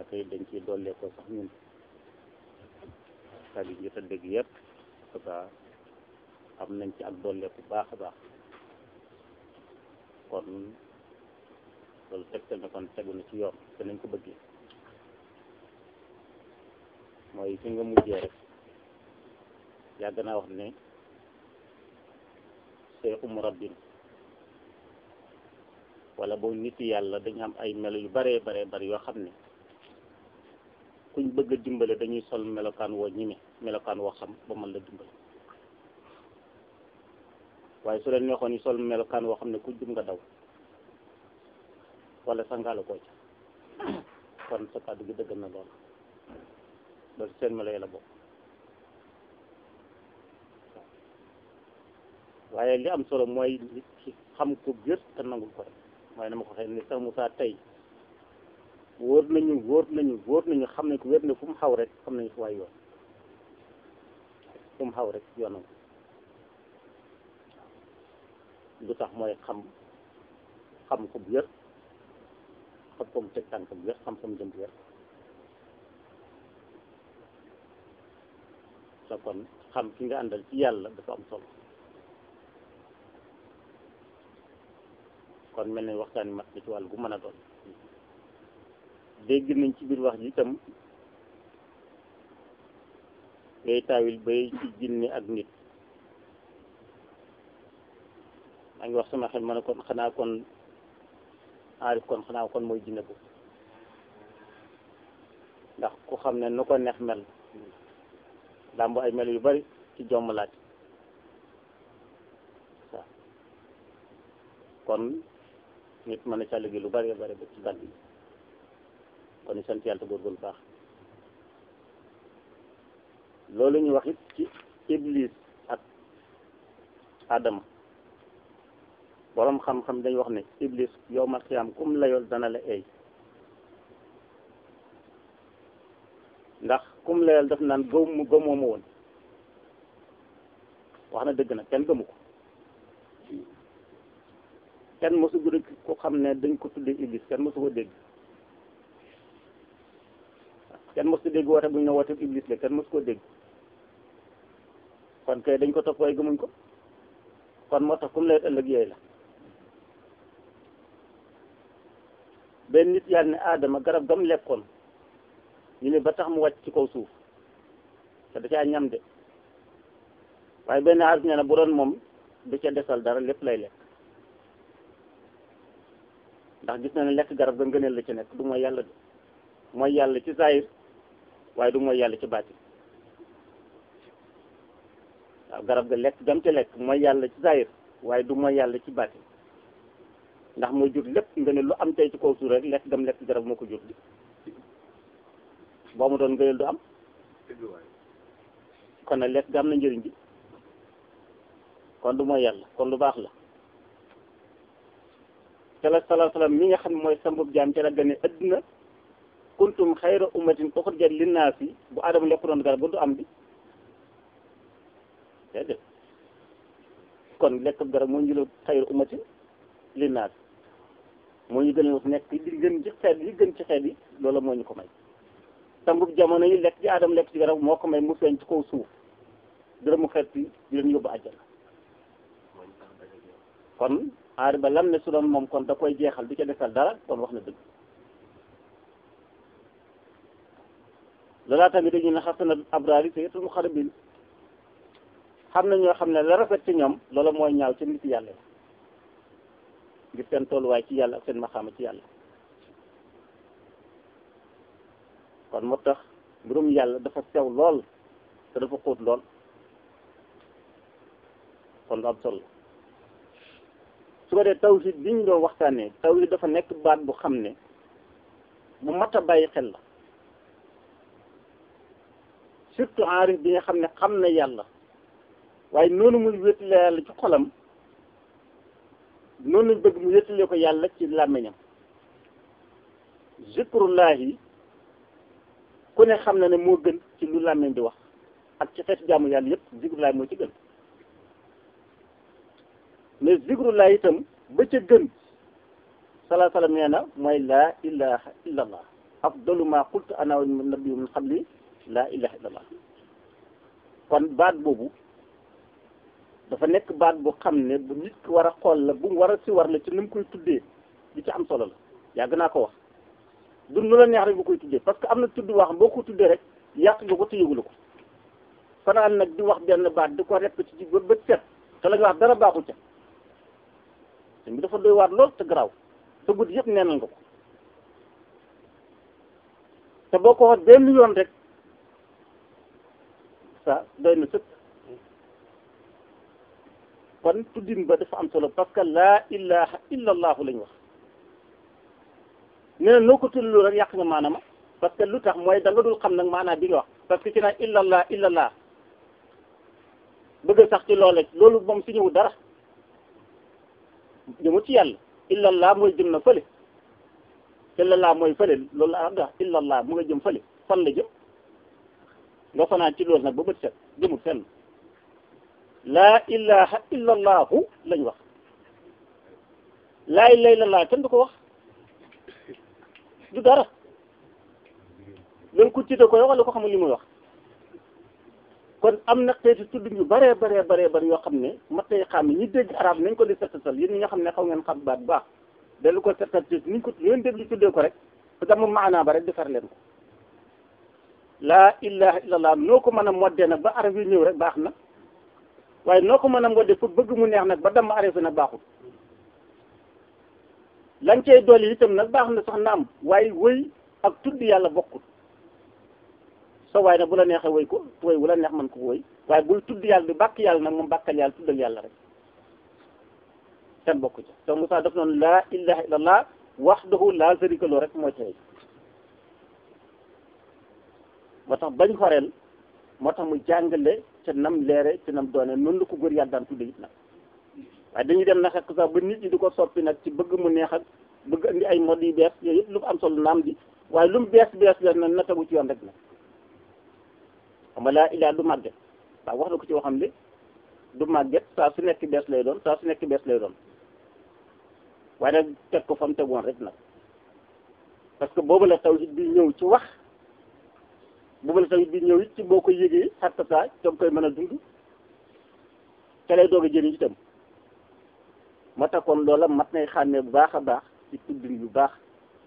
tey dañ ciy dollee ko sax ñun kàddu yi jot a dégg yëpp parce am nañ ci ak dollee bu baax a baax kon loolu tegtal na kon tegu na ci yoon te nañ ko bëggee mooy fi nga mujjee rek yàgg naa wax ne seexu murabbin wala boo nit yàlla dañu am ay melo yu baree baree bari yoo xam ne kuñ bëgg a dimbale dañuy sol melokaan woo ñime melokaan woo xam ba mën la dimbale waaye su leen neexoon yi sol melokaan woo xam ne ku jum nga daw wala sangaala koo ca kon sa kàddu gi dëgg na lool loolu seen melo yi la bokk waaye li am solo mooy nit ki xam ko gër te nangul ko rek waaye dama ko xëy ni sax Moussa tey wóor nañu wóor nañu wóor nañu xam ne ko wér ne fu mu xaw rek xam nañu fu waay yoon fu mu xaw rek yoonam lu tax mooy xam xam ko bu wér xam ko mu teg tànk bu wér xam ko mu jëm bu wér sa kon xam ki nga àndal ci yàlla dafa am solo kon mel ni waxtaan mat na ci wàll gu mën a doon dégg nañ ci biir wax ji itam ngay taawil bay ci jinne ak nit maa ngi wax sama xel ma ne kon xanaa kon aarif kon xanaa kon mooy jinne bu ndax ku xam ne nu ko neex mel làmb ay mel yu bari ci jomm laaj waaw kon nit mën na ca liggéey lu bari bari ba ci bant bi kon ni sant yàlla te góorgóorlu baax loolu ñu wax it ci iblis ak adama borom xam-xam dañuy wax ne iblis yow ma xiyaam kum layool dana la eey ndax kum layool daf naan gëw mu gëmoo ma woon wax na dëgg nag kenn gëmu ko kenn mosu gu ko xam ne dañ ko tuddee iblis kenn mosu ko dégg kenn mosu dégg woote bu ñu ne woote iblis la kenn mosu ko dégg kon kay dañ ko topp waaye gëmuñ ko kon moo tax kum layet ëllëg yooyu la benn nit yàlla ne aadama garab gam lekkoon ñu ne ba tax mu wàcc ci kaw suuf te da caa ñam de waaye benn aarif nee na bu doon moom du ca desal dara lépp lay lekk ndax gis na ne lekk garab ga ngëneel la ci nekk du mooy yàlla de mooy yàlla ci zahir waaye du mooy yàlla ci baati waaw garab ga lekk gam ca lekk mooy yàlla ci zahir waaye du mooy yàlla ci baati ndax mooy jur lépp ngëneel lu am tey ci kaw suuf rek lekk gam lekk garab moo ko jur di boo mu doon ngëneel du am kon nag lekk ga am na njëriñ bi kon du mooy yàlla kon lu baax la te la salaa salaam mi nga xam ne mooy sambub jaam ca la gane adduna kuntum xayra ummatin uxrijat linnaasi bu adama lekku doon garab ba du am bi déedéet kon lekk garab moo ñu la xayra ummatin linnaasi moo ñu gën a nekk li gën ci xeet yi gën ci xeet yi loolu moo ñu ko may sambub jamono yi lekk ci adama lekk ci garab moo ko may mu feeñ ci kaw suuf dërëm mu xeet yi di leen yóbbu àjjana kon aari ba lam ne su doon moom kon da koy jeexal du ca defal dara kon wax na dëgg loolaa tamit dañu ne xasana abraari sayyitul muqarrabin xam na ñoo xam ne la rafet ci ñoom loola mooy ñaaw ci nit yàlla ngir seen tolluwaay ci yàlla ak seen maxaama ci yàlla kon moo tax mbirum yàlla dafa sew lool te dafa xóot lool kon lu am solo su ko dee tawhid bi ñu doon waxtaanee tawhid dafa nekk baat bu xam ne bu mat a bàyyi xel la surtout aarif bi nga xam ne xam na yàlla waaye noonu muy wéetale yàlla ci xolam noonu lañ bëgg mu wéetale ko yàlla ci làmmiñam zikrullahi ku ne xam na ne moo gën ci lu làmmiñ di wax ak ci xeetu jaamu yàlla yëpp zikrullahi moo ci gën mais zikrullah itam ba ca gën salaa salaam nee na mooy laa ilaha illa allah afdalu ma qultu ana wa nabiyyu min qabli laa ilaha illallah kon baat boobu dafa nekk baat bu xam ne bu nit ki war a xool la bu mu war a si war la ci ni mu koy tuddee li ci am solo la yàgg naa ko wax du nu la neex rek bu koy tuddee parce que am na tudd wax boo ko tuddee rek yàq nga ko te yëgulu ko fanaan nag di wax benn baat di ko répété ci ba bët set te la nga wax dara baaxu ca te bi dafa doy waar lool te garaaw te guddi yëpp neenal nga ko te boo ko wax benn yoon rek ça doy na sëkk kon tuddin ba dafa am solo parce que laa ilaha illa allahu lañ wax nee na noo ko tuddloo rek yàq nga maanaama parce que lu tax mooy da nga dul xam nag maanaam bi nga wax parce que ci naan illallah illallah bëgg sax ci loole loolu moom si ñëw dara jëmu ci yàlla illallah mooy jëm na fële illallah mooy fële loolu la nga illallah mu nga jëm fële fan la jëm nga fanaan ci loolu nag ba bët set jëmul fenn laa ilaha illallahu lañ wax laa ilaha illallah kenn du ko wax du dara loolu ku tiite ko wala ko xamul li muy wax kon am na xeeti tudd yu bare bare bare bare yoo xam ne mat nay xam ñi dégg arab nañ ko di settatal yéen ñi nga xam ne xaw ngeen xam baat bu baax dalu ko settal ci niñ ko leen déglu tuddee ko rek parce que mu maanaa ba rek defar leen ko laa ilaha illallah noo ko mën a moddee nag ba arab yi ñëw rek baax na waaye noo ko mën a moddee pour bëgg mu neex nag ba dama arab yi nag baaxul lañ cey dolli itam nag baax na sax naam waaye wëy ak tudd yàlla bokkul so waaye nag bu la neexee woy ko woy bu la neex man ko woy waaye buy tudd yàlla di bàkk yàlla nag moom bàkkal yàlla tuddal yàlla rek seen bokku ca te Moussa daf noonu laa ilaha illallah wahdahu laa sharika lahu rek moo ci moo tax bañ xoreel moo tax mu jàngale ca nam leere ca nam doone noonu la ko góor yàlla daan tudde it nag waaye dañuy dem na xekk sax ba nit ñi di ko soppi nag ci bëgg mu neex ak bëgg indi ay mod yu bees yooyu yëpp lu ko am solo naam di waaye lu mu bees bees bees na na tegu ci yoon rek nag xam nga laa ilaa du màgget waaw wax na ko ci waxam li du màgget saa su nekk bees lay doon saa su nekk bees lay doon waaye nag teg ko fa mu tegoon rek nag parce que boobu la tawhid bi ñëw ci wax boobu la tawhid bi ñëw it ci boo ko yëgee xatta saa coom koy mën a dund te lay doog a jëriñ itam moo tax kon loola mat nay xàmmee bu baax a baax ci tuddin bu baax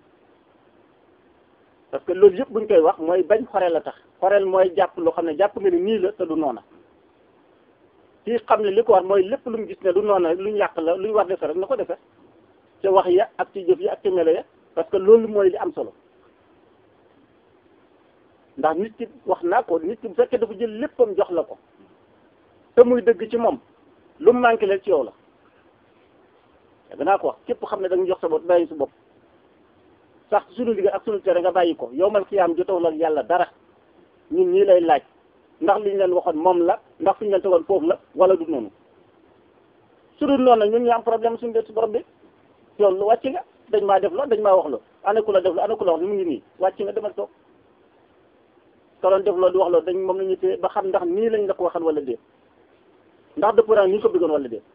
parce que loolu yëpp buñ koy wax mooy bañ xoreel a tax xoreel mooy jàpp loo xam ne jàpp nga ni nii la te du noona kii xam ne li ko war mooy lépp lu mu gis ne du noona lu ñu yàq la lu ñu war defe rek na ko defe ci wax ya ak ci jëf ya ak ci melo ya parce que loolu mooy li am solo ndax nit ki wax naa ko nit ki bu fekkee dafa jël léppam jox la ko te muy dëgg ci moom lu mu manqué leen ci yow la danaa ko wax képp xam ne da nga jox sa bopp bàyyi sa bopp sax suñu liggéey ak suñu tere nga bàyyi ko yow mal xiyaam jotawul ak yàlla dara ñun ñii lay laaj ndax li ñu leen waxoon moom la ndax fi ñu leen tegoon foofu la wala du noonu su dul noonu nag ñun ñu am problème suñu dee si borom bi yow lu wàcc nga dañ maa def la dañ maa wax la ana ku la def la ana ku la wax mu ngi nii wàcc nga demal toog ka doon def loolu di wax loolu dañ moom la ñu téye ba xam ndax nii lañ la ko waxal wala déet ndax dëpp naa ni ñu ko bëggoon wala déet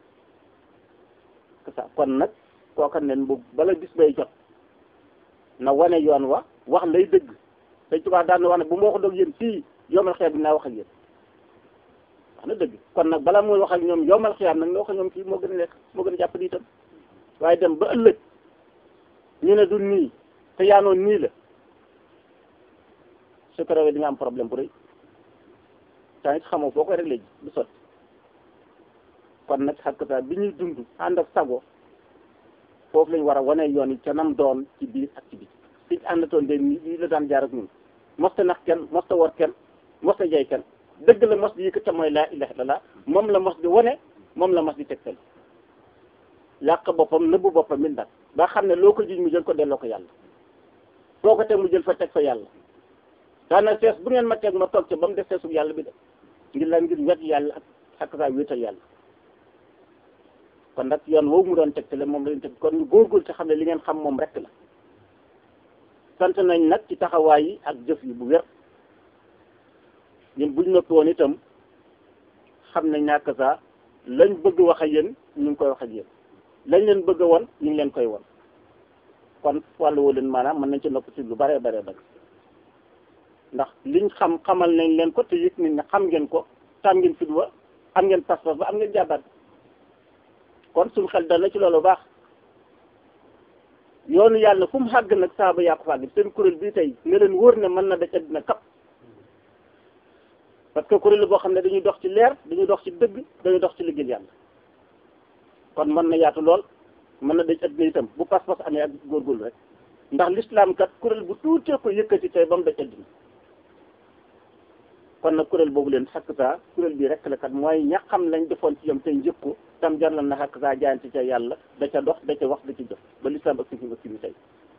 que ça kon nag kooka nen bu bala gis bay jot na wane yoon wa wax lay dëgg Sëñ Tuubaa daan na wax ne bu ma wax doog yéen fii yomal xeet bi naa wax ak yéen wax na dëgg kon nag bala muy wax ak ñoom yomal xiyaam nag nga wax ak ñoom fii moo gën a nekk moo gën a jàpp di itam waaye dem ba ëllëg ñu ne du nii te yaanoon nii la su ko rawee di nga am problème bu rëy tamit xamoo foo koy réglé ji du sotti kon nag xakkata bi ñuy dund ànd ak sago foofu lañ war a wane yoon yi ca nam doon ci biir ak ci biir fi àndatoon de nii la daan jaar ak ñun mosta nax kenn mosta war kenn mosta jay kenn dëgg la mos di yëkkata mooy laa ilaha illallah moom la mos di wane moom la mos di tegtal yàq boppam nëbbu boppam mi nag ba xam ne loo ko jiñ mu jël ko delloo ko yàlla foo ko teg mu jël fa teg fa yàlla daana sees bu ngeen ma teg ma toog ca ba mu def seesu yàlla bi de ngir la ngir wet yàlla ak ak saa wéetal yàlla kon nag yoon woowu mu doon tegtale moom lañu teg kon ñu góorgóorlu te xam ne li ngeen xam moom rek la sant nañ nag ci taxawaay yi ak jëf yi bu wér ñun buñ noppi woon itam xam nañ ñàkk saa lañ bëgg wax ak yéen ñu ngi koy wax ak yéen lañ leen bëgg a won ñu ngi leen koy won kon wàllu woo leen maanaam mën nañ ci nopp ci lu bare bare bare ndax liñ xam xamal nañ leen ko te yëg nañ ne xam ngeen ko tam ngeen fit wa am ngeen pas-pas ba am ngeen jàbbat kon suñu xel dal na ci loolu baax yoonu yàlla fu mu xàgg nag saaba yaa ko fàgg seen kuréel bii tey ne leen wóor ne mën na da ca dina kap parce que kuréel boo xam ne dañuy dox ci leer dañuy dox ci dëgg dañuy dox ci liggéey yàlla kon mën na yaatu lool mën na daj addina itam bu pas-pas amee ak góorgóorlu rek ndax l'islam kat kuréel bu tuutee ko yëkkati tey ba mu daj addina kon nag kuréel boobu leen xakk kuréel bi rek la kat mooy ña xam lañ defoon ci yam tey njëkk ko tam jar na xakk saa jaayante ca yàlla da ca dox da ca wax da ci jëf ba l'islam ak si fi nga tey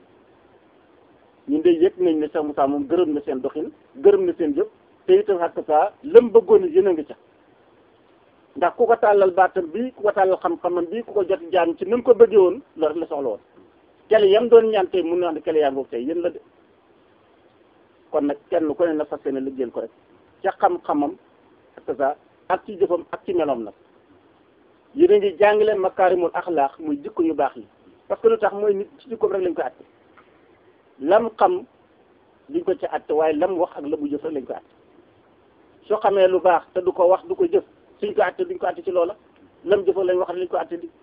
ñun de yëg nañ ne Cheikh Moussa moom gërëm na seen doxin gërëm na seen jëf te itam xakk saa lëm bëggoon yéen a ngi ca ndax ku ko tàllal baatam bi ku ko tàllal xam-xamam bi ku ko jot jaam ci ni mu ko bëggee woon loolu rek la soxla woon kele yam doon ñaan tey mun na wax ne kele yaa ngoog tey yéen la de kon nag kenn ku ne na fas yéene liggéeyal ko rek ca xam-xamam ak sa ak ci jëfam ak ci meloom nag yéen a ngi jàngale makaarimul axlaax muy jikko yu baax yi parce que lu tax mooy nit ci jikkoom rek lañ ko àtte lam xam duñ ko ci àtte waaye lam wax ak la mu jëf rek lañ ko àtte soo xamee lu baax te du ko wax du ko jëf suñ ko àtte duñ ko àtte ci loola lam jëfa lañ wax lañ ko àtte di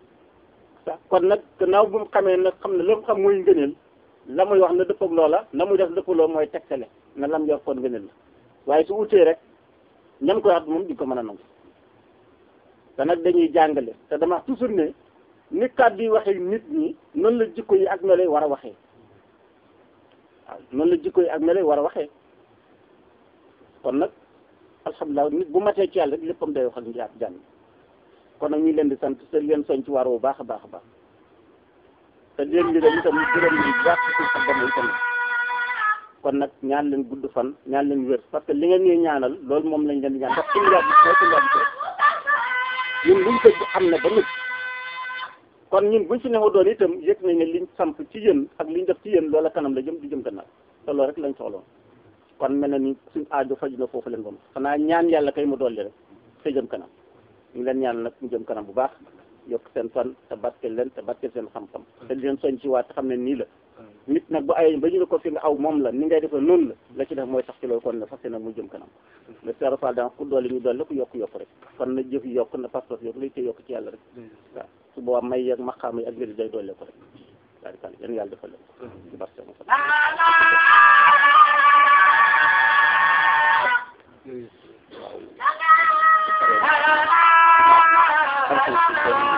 kon nag gannaaw bu mu xamee nag xam ne la mu xam mooy ngëneel la muy wax na dëpp ak loola na muy def dëpp loo mooy tegtale na lam yor kon ngëneel la waaye su utee rek ñam koy wax moom di ko mën a nangu te nag dañuy jàngale te dama wax toujours ne ni kàddu yi waxee nit ñi noonu la jikko yi ak melo yi war a waxee waaw noonu la jikko yi ak melo yi war a waxee kon nag alhamdulilah nit bu matee ci yàlla rek léppam day wax ak njaat jàmm kon nag ñu leen di sant te leen soñ ci waar bu baax a baax a baax te leen li leen itam gërëm leen bu baax ci sa bopp itam kon nag ñaan leen gudd fan ñaan leen wér parce que li ngeen ñuy ñaanal loolu moom lañ leen di ñaan ndax suñu yaay mooy suñu yaay ñun luñ ko am na ba nit kon ñun buñ fi newa doon itam yëg nañ ne liñ samp ci yéen ak liñ def ci yéen loola kanam la jëm di jëm gannaaw te loolu rek lañ soxla kon mel na ni suñ aajo faju na foofu leen moom xanaa ñaan yàlla kay mu dolli rek te jëm kanam ñu leen ñaan nag ñu jëm kanam bu baax yokk seen fan te barkeel leen te barkeel seen xam-xam te di leen soñ ci waat te xam ne nii la nit nag bu ay ba ñu ne ko fi nga aw moom la ni ngay defee noonu la la ci def mooy tax ci loolu kon ne fas yéene mu jëm kanam le sero fall dans ku dolli ñu dolli ku yokk yokk rek kon na jëf yokk na pas-pas yokk lay te yokk ci yàlla rek waaw su boobaa may yeeg maqaam yi ak léegi day dolli ko rek daal di kàll yéen yàlla defal leen ci barke mo Thank you.